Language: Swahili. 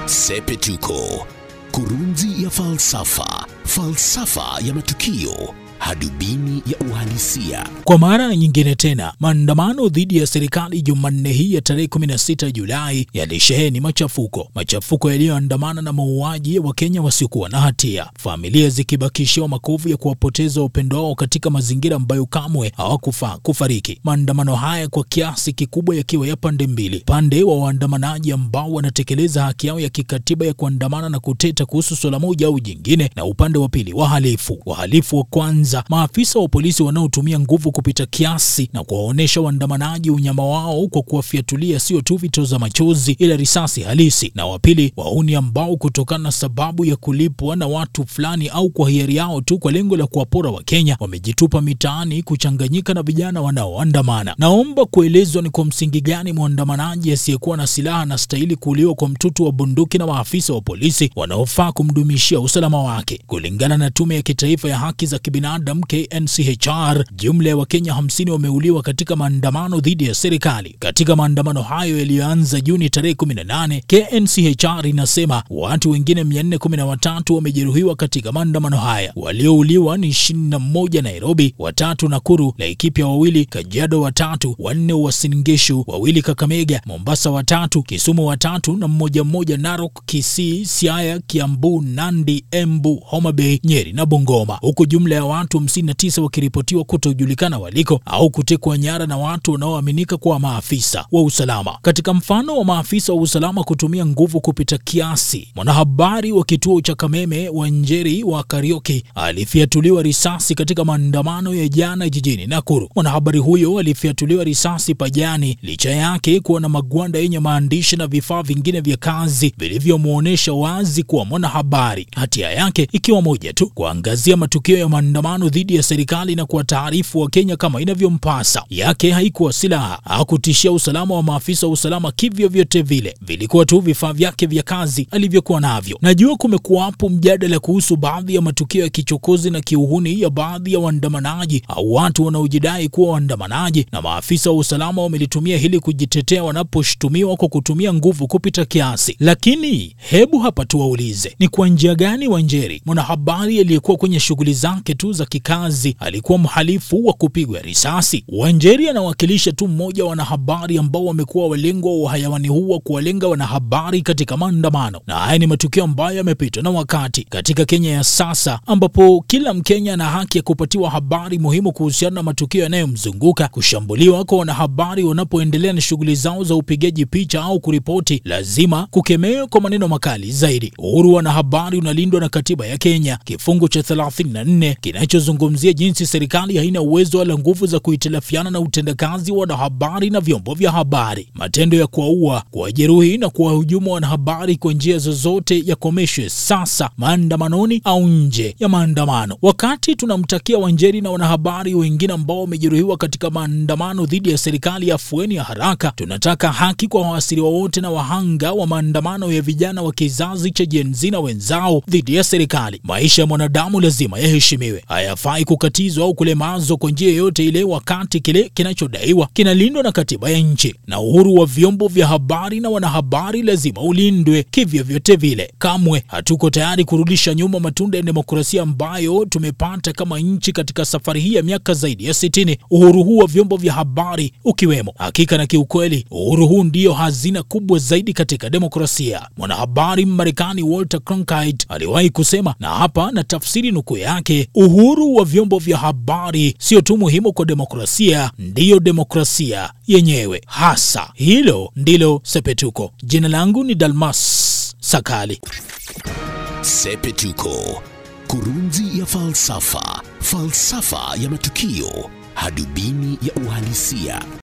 Sepetuko, kurunzi ya falsafa, falsafa ya matukio, hadubini ya uhalisia. Kwa mara nyingine tena, maandamano dhidi ya serikali Jumanne hii ya tarehe 16 Julai yalisheheni machafuko, machafuko yaliyoandamana na mauaji ya Wakenya wasiokuwa na hatia, familia zikibakishiwa makovu ya kuwapoteza wapendo wao katika mazingira ambayo kamwe hawakufaa kufariki. Maandamano haya kwa kiasi kikubwa yakiwa ya pande mbili, upande wa waandamanaji ambao wanatekeleza haki yao ya kikatiba ya kuandamana na kuteta kuhusu swala moja au jingine, na upande wa pili wahalifu. Wahalifu wa kwanza maafisa wa polisi wanaotumia nguvu kupita kiasi na kuwaonyesha waandamanaji unyama wao kwa kuwafiatulia sio tu vitoza machozi ila risasi halisi, na wa pili wauni ambao kutokana na sababu ya kulipwa na watu fulani au kwa hiari yao tu kwa lengo la kuwapora Wakenya wamejitupa mitaani kuchanganyika na vijana wanaoandamana. Naomba kuelezwa ni kwa msingi gani mwandamanaji asiyekuwa na silaha anastahili kuuliwa kwa mtutu wa bunduki na maafisa wa polisi wanaofaa kumdumishia usalama wake. Kulingana na Tume ya Kitaifa ya Haki za Kibinadamu KNCHR, jumla ya Wakenya 50 wameuliwa katika maandamano dhidi ya serikali. Katika maandamano hayo yaliyoanza Juni tarehe 18, KNCHR inasema watu wengine 413 wamejeruhiwa katika maandamano haya. Waliouliwa ni 21 Nairobi, watatu Nakuru, Laikipia wawili, Kajiado watatu, wanne Uasin Gishu, wawili Kakamega, Mombasa watatu, Kisumu watatu na mmoja mmoja Narok, Kisii, Siaya, Kiambu, Nandi, Embu, Homa Bay, Nyeri na Bungoma, huku jumla ya watu 59 wakiripotiwa kutojulikana waliko au kutekwa nyara na watu wanaoaminika kuwa maafisa wa usalama. Katika mfano wa maafisa wa usalama kutumia nguvu kupita kiasi, mwanahabari wa kituo cha Kameme wa Njeri wa Karioki alifiatuliwa risasi katika maandamano ya jana jijini Nakuru. Mwanahabari huyo alifiatuliwa risasi pajani licha yake kuwa na magwanda yenye maandishi na vifaa vingine vya kazi vilivyomwonyesha wazi kuwa mwanahabari, hatia yake ikiwa moja tu, kuangazia matukio ya maandamano dhidi ya serikali na kuwataarifu wa Kenya kama inavyompasa. Yake haikuwa silaha, hakutishia usalama wa maafisa wa usalama kivyo vyote vile, vilikuwa tu vifaa vyake vya kazi alivyokuwa navyo. Najua kumekuwapo mjadala kuhusu baadhi ya matukio ya kichokozi na kiuhuni ya baadhi ya waandamanaji au watu wanaojidai kuwa waandamanaji, na maafisa wa usalama wamelitumia hili kujitetea wanaposhutumiwa kwa kutumia nguvu kupita kiasi. Lakini hebu hapa tuwaulize, ni kwa njia gani Wanjeri, mwanahabari aliyekuwa kwenye shughuli zake tu za kikazi, alikuwa mhalifu wa kupigwa risasi? Wanjeri anawakilisha tu mmoja wa wanahabari ambao wamekuwa walengwa wa hayawani huu wa kuwalenga wanahabari katika maandamano, na haya ni matukio ambayo yamepitwa na wakati katika Kenya ya sasa, ambapo kila Mkenya ana haki ya kupatiwa habari muhimu kuhusiana na matukio yanayomzunguka. Kushambuliwa kwa wanahabari wanapoendelea na shughuli zao za upigaji picha au kuripoti lazima kukemewa kwa maneno makali zaidi. Uhuru wa wanahabari unalindwa na katiba ya Kenya, kifungu cha 34 kinachozungumzia jinsi serikali haina uwezo wala nguvu za kuhitilafiana na utendakazi wa wanahabari na vyombo vya habari. Matendo ya kuwaua, kuwajeruhi na kuwahujumu wanahabari kwa njia zozote yakomeshwe sasa, maandamanoni au nje ya maandamano. Wakati tunamtakia Wanjeri na wanahabari wengine ambao wamejeruhiwa katika maandamano dhidi ya serikali ya afueni ya haraka, tunataka haki kwa waasiriwa wote na wahanga wa maandamano ya vijana wa kizazi cha Gen Z na wenzao dhidi ya serikali. Maisha ya mwanadamu lazima yaheshimiwe, hayafai kukatizwa au kulemazwa kwa njia yoyote ile, wakati kile kinachodaiwa kinalindwa na katiba ya nchi. Na uhuru wa vyombo vya habari na wanahabari lazima ulindwe kivyo vyote vile. Kamwe hatuko tayari kurudisha nyuma matunda ya demokrasia ambayo tumepata kama nchi katika safari hii ya miaka zaidi ya sitini. Uhuru huu wa vyombo vya habari ukiwemo, hakika na kiukweli, uhuru huu ndiyo hazina kubwa zaidi katika demokrasia. Mwanahabari Mmarekani Walter Cronkite aliwahi kusema, na hapa na tafsiri nukuu yake, uhuru wa vyombo vya habari sio tu muhimu kwa demokrasia, ndiyo demokrasia yenyewe hasa. Hilo ndilo Sepetuko. Jina langu ni Dalmas Sakali. Sepetuko, kurunzi ya falsafa, falsafa ya matukio, hadubini ya uhalisia.